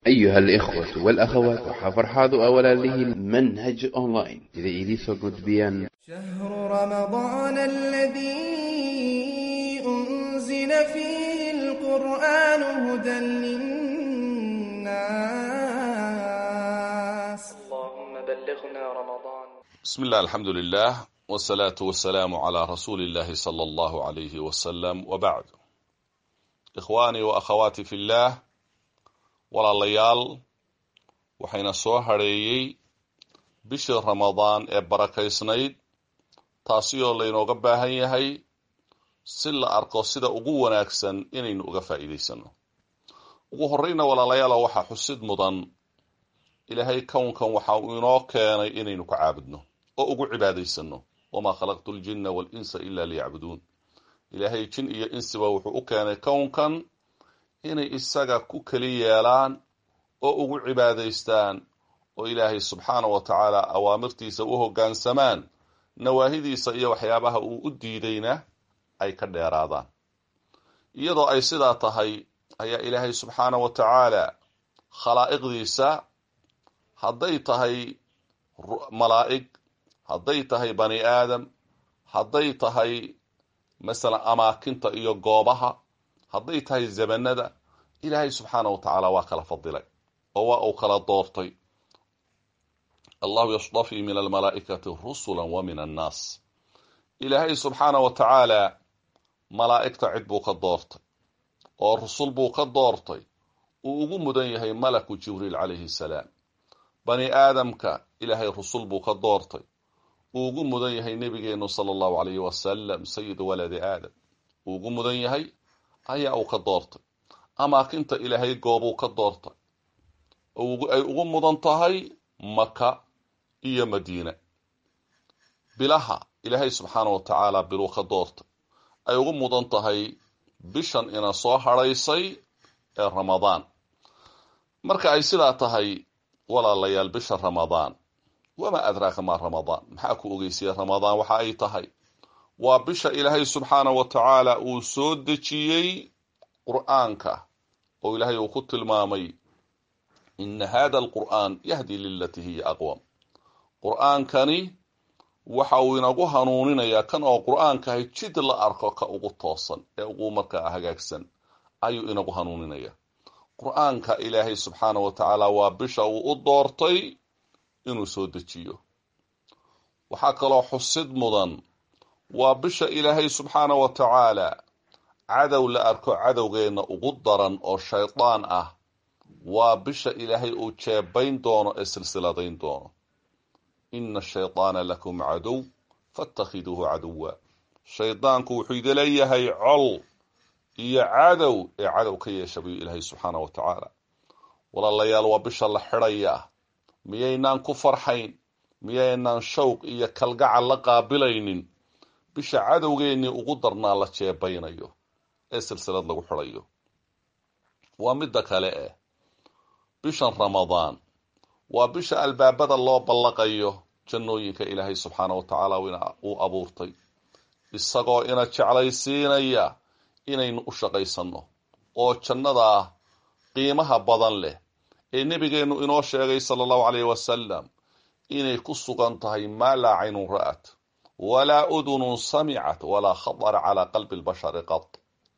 أيها الإخوة والأخوات وحفرحاض أولا له منهج أونلاين إذا إليسو قدبيان شهر رمضان الذي أنزل فيه القرآن هدى للناس اللهم بلغنا رمضان بسم الله الحمد لله والصلاة والسلام على رسول الله صلى الله عليه وسلم وبعد إخواني وأخواتي في الله walaalayaal waxayna soo hadheeyey bishii ramadaan ee barakaysnayd taasi oo laynooga baahan yahay si la arko sida ugu wanaagsan inaynu uga faa'iidaysano ugu horreyna walaalayaalo waxaa xusid mudan ilaahay kownkan waxa uu inoo keenay inaynu ka caabudno oo ugu cibaadaysano wamaa khalaqtu ljinna waalinsa ila liyacbuduun ilaahay jin iyo insiba wuxuu u keenay kownkan inay isaga ku keli yeelaan oo ugu cibaadaystaan oo ilaahay subxaana wa tacaala awaamirtiisa u hoggaansamaan nawaahidiisa iyo waxyaabaha uu u diidayna ay ka dheeraadaan iyadoo ay sidaa tahay ayaa ilaahay subxaana wa tacaala khalaa'iqdiisa hadday tahay malaa'ig hadday tahay bani aadam hadday tahay masalan amaakinta iyo goobaha hadday tahay zamanada ilaahay subxaana wa tacaala waa kala fadilay oo waa uu kala doortay allahu yasdafii min almalaa'ikati rusula wa min annaas ilaahay subxaana wa tacaala malaa'igta cid buu ka doortay oo rusul buu ka doortay uu ugu mudan yahay malaku jibriil calayhi salaam bani aadamka ilaahay rusul buu ka doortay uu ugu mudan yahay nebigeenu sala allahu alayhi wasalam sayidu waladi aadam uu ugu mudan yahay ayaa uu ka doortay amaakinta ilaahay goobuu ka doortay ay ugu mudan tahay maka iyo madiina bilaha ilaahay subxaana wa tacaala biluu ka doortay ay ugu mudan tahay bishan ina soo hadhaysay ee ramadaan marka ay sidaa tahay walaalayaal bisha ramadaan wamaa adraaka maa ramadaan maxaa ku ogeysiya ramadaan waxa ay tahay waa bisha ilaahay subxaana wa tacaala uu soo dejiyey qur'aanka oo ilaahay uu ku tilmaamay ina hada alqur'aan yahdi lilatii hiya aqwam qur'aankani waxa uu inagu hanuuninayaa kan oo qur'aankahay jid la arko ka ugu toosan ee ugu markaa hagaagsan ayuu inagu hanuuninaya qur'aanka ilaahay subxaana wa tacaala waa bisha uu u doortay inuu soo dejiyo waxaa kaloo xusid mudan waa bisha ilaahay subxaana wa tacaala cadow la arko cadowgeenna ugu daran oo shaydaan ah waa bisha ilaahay uu jeebayn doono ee silsiladayn doono ina ashaydaana lakum cadow fatakhiduuhu caduwa shaydaanku wuxuu idaleeyahay col iyo cadow ee cadow ka yeesha buu ilaahay subxaana wa tacaala walaalayaal waa bisha la xidhayaa miyaynaan ku farxayn miyaynaan shawq iyo kalgacal la qaabilaynin bisha cadowgeennii ugu darnaa la jeebaynayo ee silsilad lagu xidhayo waa midda kale eh bishan ramadaan waa bisha albaabada loo ballaqayo jannooyinka ilaahay subxaana wa tacaala uu abuurtay isagoo ina jeclaysiinaya inaynu u shaqaysanno oo jannadaa qiimaha badan leh ee nebigeennu inoo sheegay sala allahu caleyhi wasalam inay ku sugan tahay maa laa caynun ra'at walaa udunun samicat walaa khatara calaa qalbi lbashari qad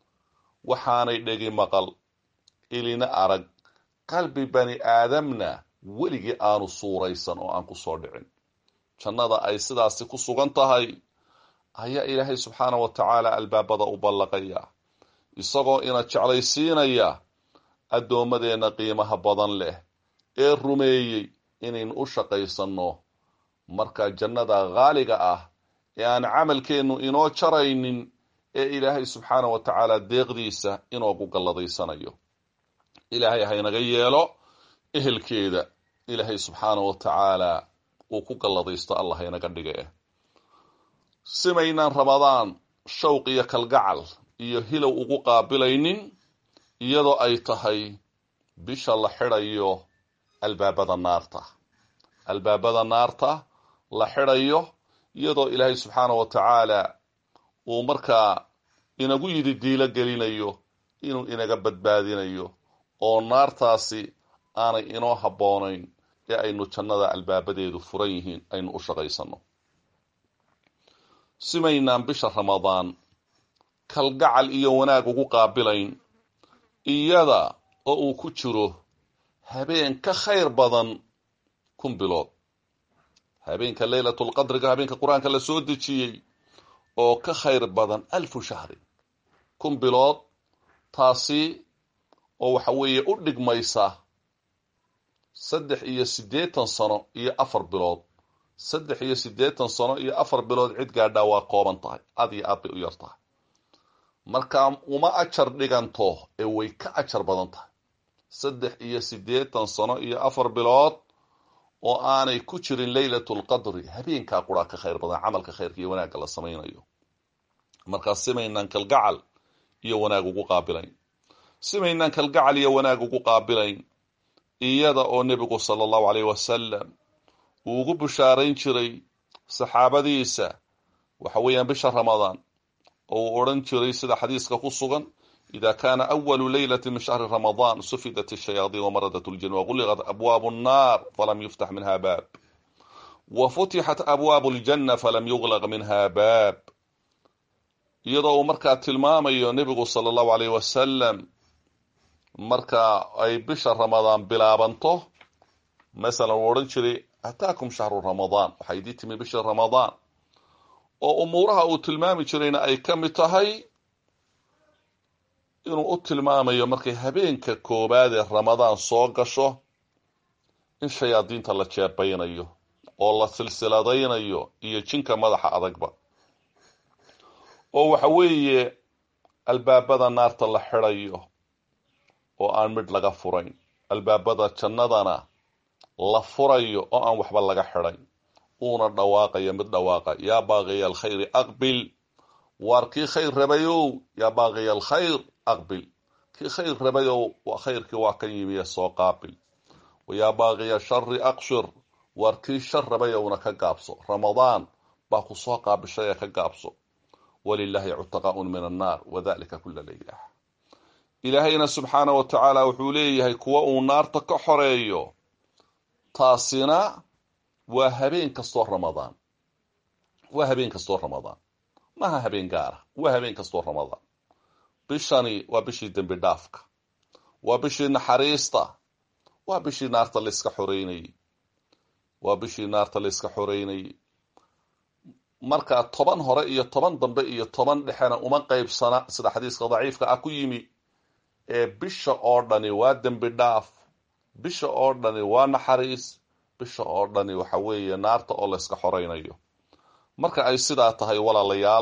waxaanay dhegi maqal ilina arag qalbi bani aadamna weligii aanu suuraysan oo aan ku soo dhicin jannada ay sidaasi ku sugan tahay ayaa ilaahay subxaana wa tacaala albaabada u ballaqaya isagoo ina jeclaysiinaya addoommadeenna qiimaha badan leh ee rumeeyey inaynu u shaqaysanno marka jannada haaliga ah ee aan camalkeennu inoo jaraynin ee ilaahay subxaana wa tacaala deeqdiisa inoogu galladaysanayo ilaahay haynaga yeelo ehelkeeda ilaahay subxaana wa tacaala uu ku galladaysto allah haynaga dhiga eh simaynaan ramadaan shawq iyo kalgacal iyo hilow ugu qaabilaynin iyadoo ay tahay bisha la xidhayo albaabada naarta albaabada naarta la xidhayo iyadoo ilaahay subxaana wa tacaala uu markaa inagu yidhi diilo gelinayo inuu inaga badbaadinayo oo naartaasi aanay inoo habboonayn ee aynu jannada albaabadeedu furan yihiin aynu u shaqaysanno simaynaan bisha ramadaan kalgacal iyo wanaag ugu qaabilayn iyada oo uu ku jiro habeen ka khayr badan kun bilood habeenka leylatulqadriga habeenka qur-aanka la soo dejiyey oo ka khayr badan alfu shahrin kun bilood taasi oo waxa weeye u dhigmaysa saddex iyo siddeetan sano iyo afar bilood saddex iyo siddeetan sano iyo afar bilood cid gaadhaa waa kooban tahay aad iyo aad bay u yar tahay markaa uma ajar dhiganto ee way ka ajar badan tahay saddex iyo siddeetan sano iyo afar bilood oo aanay ku jirin leylatulqadri habeenkaa quraa ka khayr badan camalka khayrka iyo wanaagga la samaynayo markaa simaynaan kalgacal iyo wanaag ugu qaabilayn simaynaan kalgacal iyo wanaag ugu qaabilayn iyada oo nebigu sala allahu caleyh wasalam uu ugu bishaarayn jiray saxaabadiisa waxa weeyaan bisha ramadaan oo uu odhan jiray sida xadiiska ku sugan ida kaana awalu leylati min shahri ramadaan sufidat shayaadiin wamaradat ljin waguliqat abwaabu nnaar falam yuftax minha baab wa futixat abwaabu ljanna falam yuglaq minha baab iyadoo uu markaa tilmaamayo nebigu sala allahu aleyh wasalam marka ay bisha ramadaan bilaabanto masalan uu odhan jiray ataakum shahru ramadaan waxaa idii timi bisha ramadaan oo umuuraha uu tilmaami jirayna ay ka mid tahay inuu u tilmaamayo markay habeenka koowaad ee ramadaan soo gasho in shayaadiinta la jeebaynayo oo la silsiladaynayo iyo jinka madaxa adagba oo waxa weeye albaabada naarta la xidhayo oo aan midh laga furayn albaabada jannadana la furayo oo aan waxba laga xidhayn uuna dhawaaqayo mid dhawaaqa yaa baaqiya alkhayri aqbil waar kii khayr rabayow yaa baaqiya alkhayr aqbil kii khayr rabayow khayrkii waa kan yimiye soo qaabil wayaa baaqiya shari aqshir waar kii shar rabayowna ka gaabso ramadaan baa ku soo qaabishay ee ka gaabso walilaahi cutaqaaun min annaar wadalika kula leylah ilaahayna subxaana wa tacaala wuxuu leeyahay kuwa uu naarta ka xoreeyo taasina waa habeen kastoo ramadaan waa habeen kastoo ramadaan maha habeen gaara waa habeen kastoo ramadaan bishani waa bishii dembi dhaafka waa bishii naxariista waa bishii naarta layska xoreynayey waa bishii naarta layska xoreynayey markaa toban hore iyo toban dambe iyo toban dhexena uma qeybsana sida xadiiska daciifka ah ku yimi ee bisha oo dhani waa dembi dhaaf bisha oo dhani waa naxariis bisha oo dhani waxa weeye naarta oo layska xoreynayo marka ay sidaa tahay walaalayaal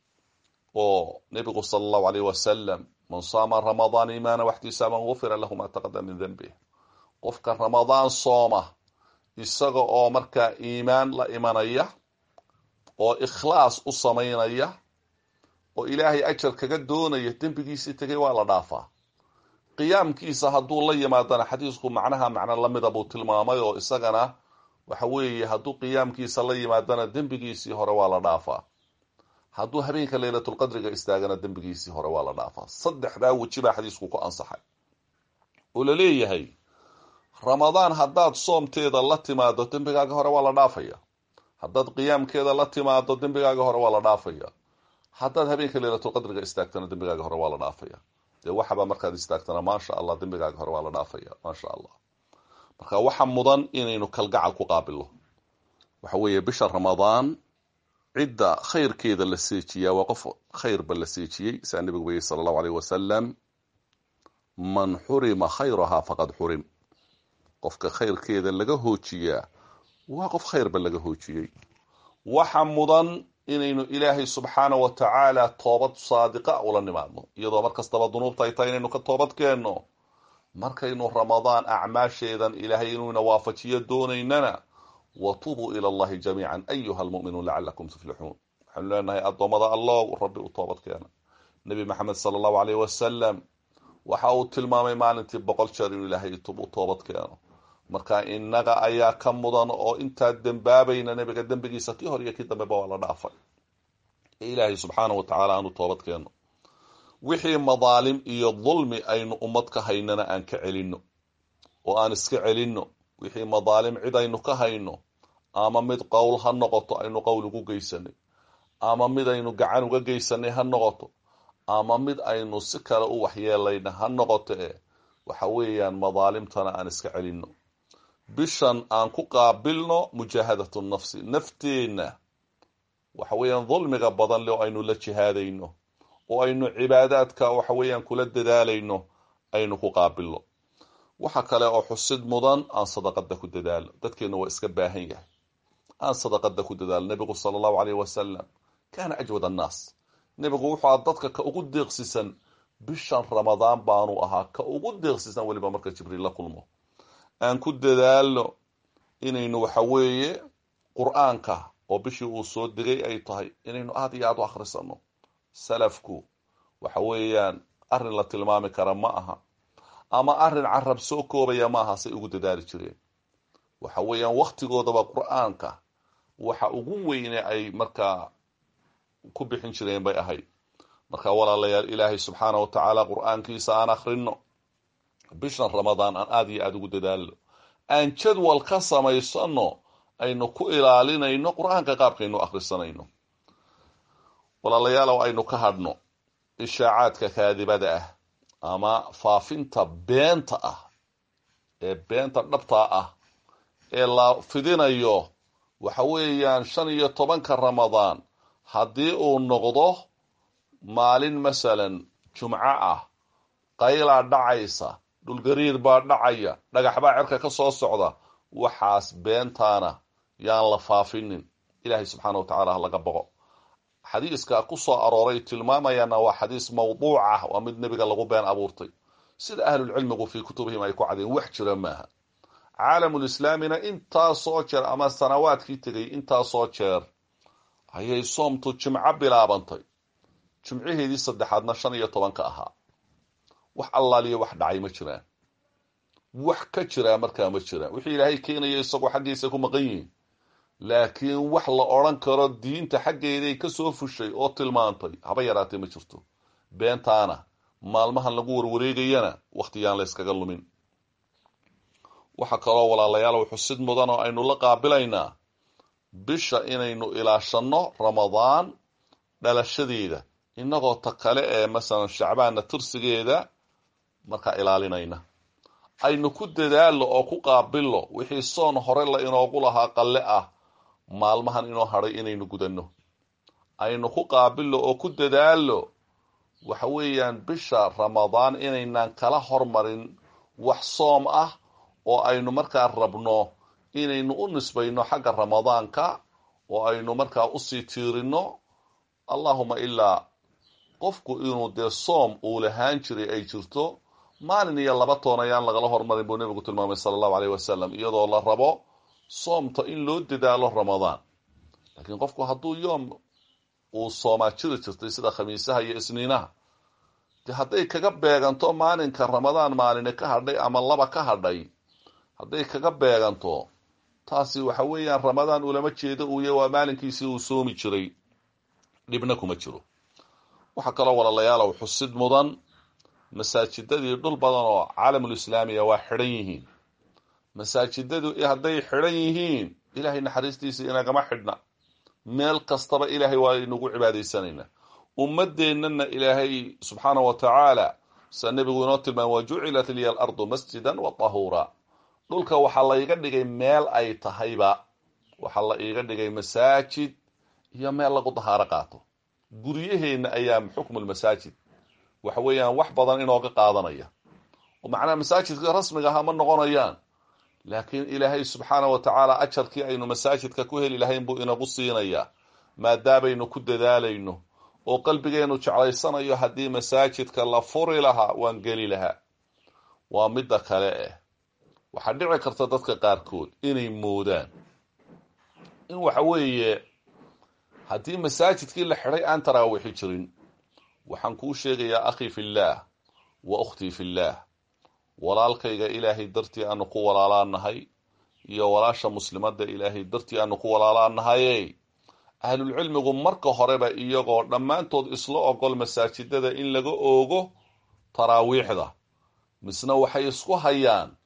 oo nebigu sala allahu aleyh wasalam man saama ramadaan iimaana waxtisaaban gufira lahu ma taqadama min denbih qofka ramadaan sooma isaga oo markaa iimaan la imanaya oo ikhlaas u samaynaya oo ilaahay ajar kaga doonaya dembigiisii tegay waa la dhaafaa qiyaamkiisa hadduu la yimaadana xadiisku macnaha macno lamida buu tilmaamay oo isagana waxa weeye hadduu qiyaamkiisa la yimaadana dembigiisii hore waa la dhaafaa hadduu habeenka leylatulqadriga istaagana dembigiisii hore waa la dhaafaa saddexdaa weji baa xadiisku ku ansaxay oo la leeyahay ramadaan haddaad soomteeda la timaado dembigaaga hore waa la dhaafaya haddaad qiyaamkeeda la timaado dembigaaga hore waa la dhaafaya haddaad habeenka leylatulqadriga istaagtana dembigaaga hore waa la dhaafaya dee waxaba markaad istaagtana maasha allah dembigaaga hore waa la dhaafaya maasha allah marka waxa mudan inaynu kalgacal ku qaabilno waxa weeye bisha ramadaan cidda khayrkeeda la seejiyaa waa qof khayrba la seejiyey saa nebigu weyey sala allahu aleyh wasalam man xurima khayrahaa faqad xurim qofka khayrkeeda laga hoojiyaa waa qof khayrba laga hoojiyey waxa mudan inaynu ilaahay subxaana wa tacaala toobad saadiqa ula nimaadno iyadoo mar kastaba dunuubta ay tahay inaynu ka toobad keenno markaynu ramadaan acmaasheedan ilaahay inuuna waafajiyo doonaynana watubuu ila allahi jamiican ayuha almu'minuun lacalakum tuflixuun waxaanu leenahay addoommada allow rabbi u toobad keena nebi maxamed sala allahu aleyh wasalam waxa uu tilmaamay maalintii boqol jeer inuu ilaahay u toobad keeno marka innaga ayaa ka mudan oo intaa dembaabayna nebiga dembigiisa kii hor iyo kii dambeba waa la dhaafay ee ilaahay subxaana wa tacaala aanu toobad keenno wixii madaalim iyo dulmi aynu ummad ka haynana aan ka celinno oo aan iska celinno wixii madaalim cid aynu ka hayno ama mid qowl ha noqoto aynu qowl ugu geysanay ama mid aynu gacan uga geysanay ha noqoto ama mid aynu si kale u waxyeelayna ha noqoto e waxa weeyaan madaalimtana aan iska celinno bishan aan ku qaabilno mujaahadatu nafsi nafteenna waxa weeyaan dulmiga badan le oo aynu la jihaadayno oo aynu cibaadaadka waxa weeyaan kula dadaalayno aynu ku qaabilno waxa kale oo xusid mudan aan sadaqada ku dadaalo dadkeena waa iska baahan yahay aan sadaqada ku dadaalo nebigu sala allahu caleyh wasalam kaana ajwad annaas nebigu wuxuu aha dadka ka ugu deeqsisan bishan ramadaan baanu ahaa ka ugu deeqsisan weliba marka jibriil la kulmo aan ku dadaalno inaynu waxa weeye qur-aanka oo bishii uu soo degay ay tahay inaynu aada iyo aada u akhrisano salafku waxa weeyaan arrin la tilmaami kara ma aha ama arrin carab soo koobaya ma aha say ugu dadaali jireen waxa weeyaan waktigoodaba qur-aanka waxa ugu weyne ay markaa ku bixin jireen bay ahayd marka walaalayaal ilaahay subxaana wa tacaala qur-aankiisa aan akhrino bishan ramadaan aan aada iyo aada ugu dadaalno aan jadwal ka samaysano aynu ku ilaalinayno qur-aanka qaabkaynu akhrisanayno walaalayaalow aynu ka hadhno ishaacaadka kaadibada ah ama faafinta beenta ah ee beenta dhabtaa ah ee la fidinayo waxa weeyaan shan iyo tobanka ramadaan haddii uu noqdo maalin masalan jumco ah qaylaa dhacaysa dhulgariir baa dhacaya dhagax baa cerka ka soo socda waxaas beentaana yaan la faafinin ilaahay subxaana wa tacala ha laga boqo xadiiska ku soo arooray tilmaamayaana waa xadiis mawduuc ah waa mid nebiga lagu been abuurtay sida ahlulcilmigu fii kutubihim ay ku cadeen wax jira maaha caalamulislaamina intaasoo jeer ama sanawaadkii tegay intaasoo jeer ayay soomtu jimco bilaabantay jimcaheedii saddexaadna shan iyo tobanka ahaa wax allaaliyo wax dhacay ma jiraan wax ka jiraa markaa ma jiraan wixii ilaahay keenaya isagoo xaggiisa ku maqan yihiin laakiin wax la odran karo diinta xaggeeday ka soo fushay oo tilmaantay haba yaraatee ma jirto beentaana maalmahan lagu warwareegayana wakhtiyaan la yskaga lumin waxaa kaloo walaalayaal xusid mudan oo aynu la qaabilaynaa bisha inaynu ilaashanno ramadaan dhalashadeeda innagoo ta kale ee masalan shacbaanna tirsigeeda markaa ilaalinayna aynu ku dadaallo oo ku qaabillo wixii soon hore la inoogu lahaa qalle ah maalmahan inoo hadhay inaynu gudanno aynu ku qaabillo oo ku dadaallo waxa weeyaan bisha ramadaan inaynaan kala hormarin wax soom ah oo aynu markaa rabno inaynu u nisbayno xagga ramadaanka oo aynu markaa usii tiirino allahuma ilaa qofku inuu dee soom uu lahaan jiray ay jirto maalin iyo laba toon ayaan lagala hormarin buu nebigu tilmaamay sala allahu aleyh wasalam iyadoo la rabo soomta in loo dadaalo ramadaan laakiin qofku hadduu yoom uu soomaa jiri jirtay sida khamiisaha iyo isniinaha de hadday kaga beeganto maalinka ramadaan maaline ka hadhay ama laba ka hadhay hadday kaga beeganto taasi waxa weeyaan ramadaan ulama jeedo uuy waa maalinkiisii uu soomi jiray dhibna kuma jiro waxaa kaloo walaalayaalow xusid mudan masaajidadii dhul badan oo caalamulislaamiya waa xidhan yihiin masaajidadu hadday xidhan yihiin ilaahay naxariistiisa inagama xidhna meel kastaba ilaahay waa inagu cibaadaysanaynaa ummadeennana ilaahay subxaana wa tacaala sa nebigu inoo tilmaamay wa jucilat liya alardu masjidan wa tahuura dhulka waxaa laiga dhigay meel ay tahayba waxaa la iiga dhigay masaajid iyo meel lagu dahaaro qaato guryaheenna ayaa xukmulmasaajid waxa weeyaan wax badan inooga qaadanaya oo macnaha masaajidka rasmiga aha ma noqonayaan laakiin ilaahay subxaana wa tacaala ajarkii aynu masaajidka ku heli lahayn buu inagu siinayaa maadaabaynu ku dadaalayno oo qalbigeenu jeclaysanayo haddii masaajidka la furi lahaa waan geli lahaa waa midda kale eh waxaa dhici karta dadka qaarkood inay moodaan in waxa weeye haddii masaajidkii la xidhay aan taraawiixi jirin waxaan kuu sheegayaa akhi fillaah wa ukhtii fillaah walaalkayga ilaahay dartii aanu ku walaalaanahay iyo walaasha muslimadda ilaahay dartii aanu ku walaalaanahaye ahlulcilmigu marka horeba iyagoo dhammaantood isla ogol masaajidada in laga oogo taraawiixda misna waxay isku hayaan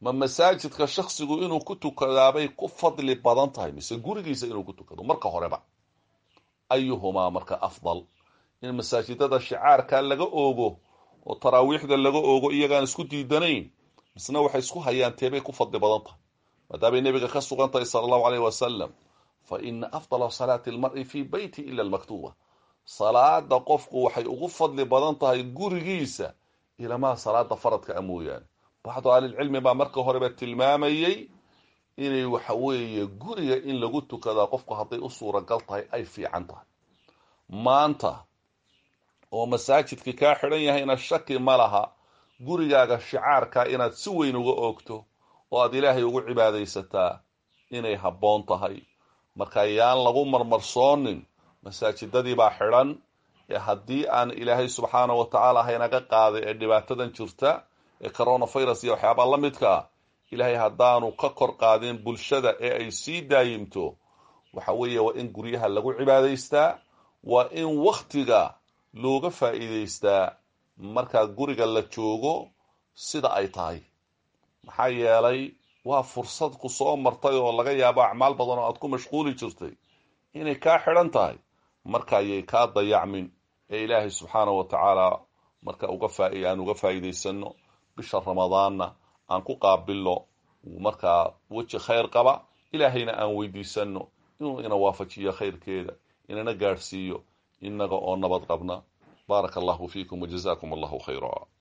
ma masaajidka shaksigu inuu ku tukadaabay ku fadli badan tahay mise gurigiisa inuu ku tukado marka horeba ayuhumaa marka afdal in masaajidada shicaarka laga oogo oo taraawiixda laga oogo iyagaan isku diidanayn misna waxay isku hayaan teebay ku fadli badan tahay maadaamay nebiga ka sugan tahay sala allahu aleyh wasalam fa ina afdala salaati almar'i fii beyti ila almaktuuba salaada qofku waxay ugu fadli badan tahay gurigiisa ilamaa salaada faradka a mooyaane bacdu ahlilcilmi baa marka horeba tilmaamayey inay waxa weeye guriga in lagu tukadaa qofku hadday u suuragal tahay ay fiican tahay maanta oo masaajidkii kaa xidhan yahayna shaki ma laha gurigaaga shicaarka inaad si weyn uga oogto oo aad ilaahay ugu cibaadaysataa inay habboon tahay marka yaan lagu marmarsoonin masaajidadii baa xidhan ee haddii aan ilaahay subxaana wa tacaala haynaga qaaday ee dhibaatadan jirta ee coronavirus iyo waxyaabaa la midka ah ilaahay haddaanu ka kor qaadin bulshada ee ay sii daayimto waxa weeye waa in guryaha lagu cibaadaystaa waa in wakhtiga looga faa'iidaystaa markaa guriga la joogo sida ay tahay maxaa yeelay waa fursad ku soo martay oo laga yaabo acmaal badan oo aad ku mashquuli jirtay inay kaa xidhan tahay marka ayay kaa dayacmin ee ilaahay subxaana wa tacaala marka uga faa aan uga faa'iidaysano bisha ramadaanna aan ku qaabilno markaa weji khayr qaba ilaahayna aan weydiisano inuu ina waafajiyo khayrkeeda inana gaadhsiiyo inaga oo nabad qabna baaraka allahu fiikum wajazakum allahu khayra